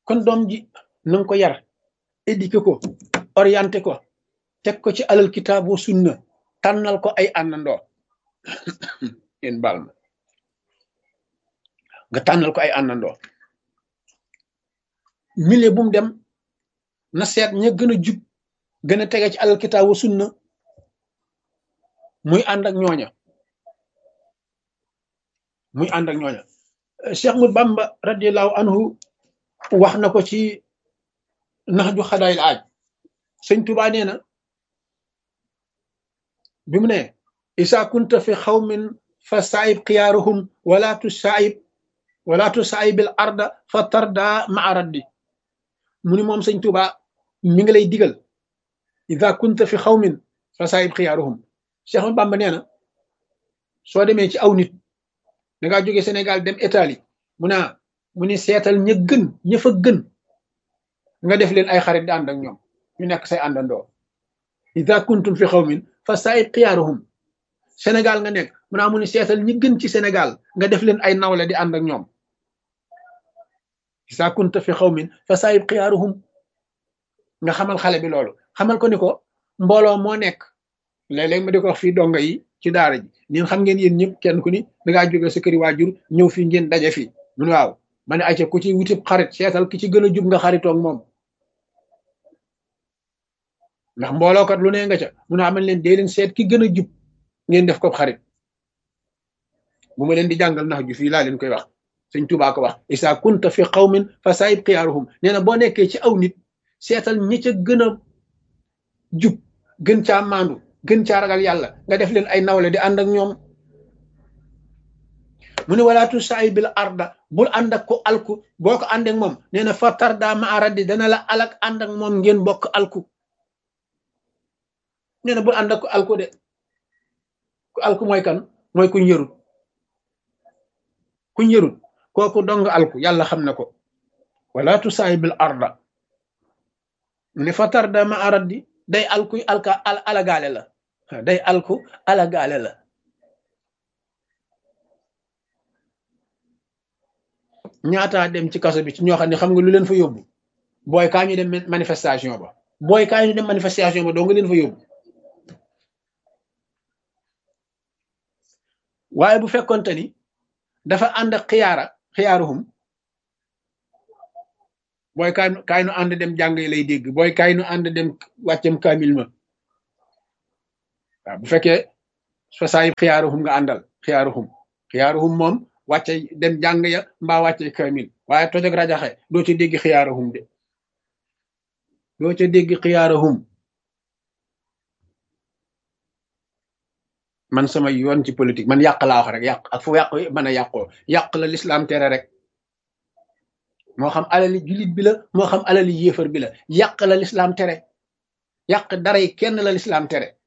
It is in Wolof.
kon doom ji na nga ko yar éduqué ko orienté ko teg ko ci alal kitaab wa sunna tànnal ko ay àndandoo yéen baal ma nga tànnal ko ay àndandoo milieu bu mu dem na seet ña gën a jub gën a tege ci alal kitaab wa sunna muy ànd ak ñooña muy ànd ak ñooña Cheikh Ahmad Bamba radiallahu anhu wax na ko ci nax ju xadaayil aaj sëñ Tuubaa nee na bi mu ne isa kunta fi xawmin fa saayib xiyaaruhum wala tu saayib wala tu saayibil arda fa tarda maa raddi mu ni moom sëñ Tuubaa mi ngi lay digal isa kunta fi xawmin fa saayib xiyaaruhum Cheikh Ahmad Bamba nee na soo demee ci aw nit da ngaa jóge Sénégal dem Italie mu naa mu ni seetal ña gën ña fa gën nga def leen ay xarit di ànd ak ñoom ñu nekk say àndandoo ida kuntum fi xawmin fa saayib xiyaaruhum Sénégal nga nekk mu naa mu ni seetal ñi gën ci Sénégal nga def leen ay nawle di ànd ak ñoom ida kunta fi xawmin fa saayib xiyaaruhum nga xamal xale bi loolu xamal ko ni ko mbooloo moo nekk léeg-léeg ma di ko wax fii donga yi ci daara ji ñun xam ngeen yéen ñëpp kenn ku ni da ngaa jóge sa këri waajur ñëw fii ngeen daje fii mun waaw ma ne ayca ku ci wutib xarit seetal ki ci gën a jub nga xaritoog moom ndax mboolookat lu ne nga ca mun a amal leen dee leen seet ki gën a jub ngeen def ko xarit bu ma leen di jàngal nax ju fii laa leen koy wax sëñ Tuubaa ko wax isa kunta fi qawmin fa saayib xiyaaruhum nee na boo nekkee ci aw nit seetal ñi ca gën a jub gën caa maandu gën caa ragal yàlla nga def leen ay nawle di ànd ak ñoom mu ne walaatu saay bil arda bul ànd ak ko alku boo ko ànd ak moom nee na fa tarda ma aradi dana la alak ànd ak moom ngeen bokk alku nee na bul ànd ak ko alku de ku alku mooy kan mooy kuñ yërut kuñ yërut kooku dong alku yàlla xam na ko walaatu saay bil arda mu ne fa tarda ma aradi day alku alka alagaale la day alku alagaale la ñaataa dem ci kaso bi ci ñoo xam ne xam nga lu leen fa yóbbu booy kaa ñu dem manifestation ba booy kaa ñu dem manifestation ba doo nga leen fa yóbbu waaye bu fekkonte ni dafa ànd ak xiyaara xiyaaruhum booy kaay kaay nu ànd dem jàng lay dégg booy kaay nu ànd dem wàccam kaamil ma waaw bu fekkee fa saay xiyaaruhum nga àndal xiyaaruhum xiyaaruhum moom wàcce dem jàng ya mbaa wàcce kaamil waaye toj ak rajaxe doo ca dégg xiyaaruhum de doo ca dégg xiyaaruhum man sama yoon ci politique man yàq laa wax rek yàq ak fu yàq mën a yàqoo yàq la lislaam tere rek moo xam alali jullit bi la moo xam alali yéefar bi la yàq la lislaam tere yàq dara yi kenn la lislaam tere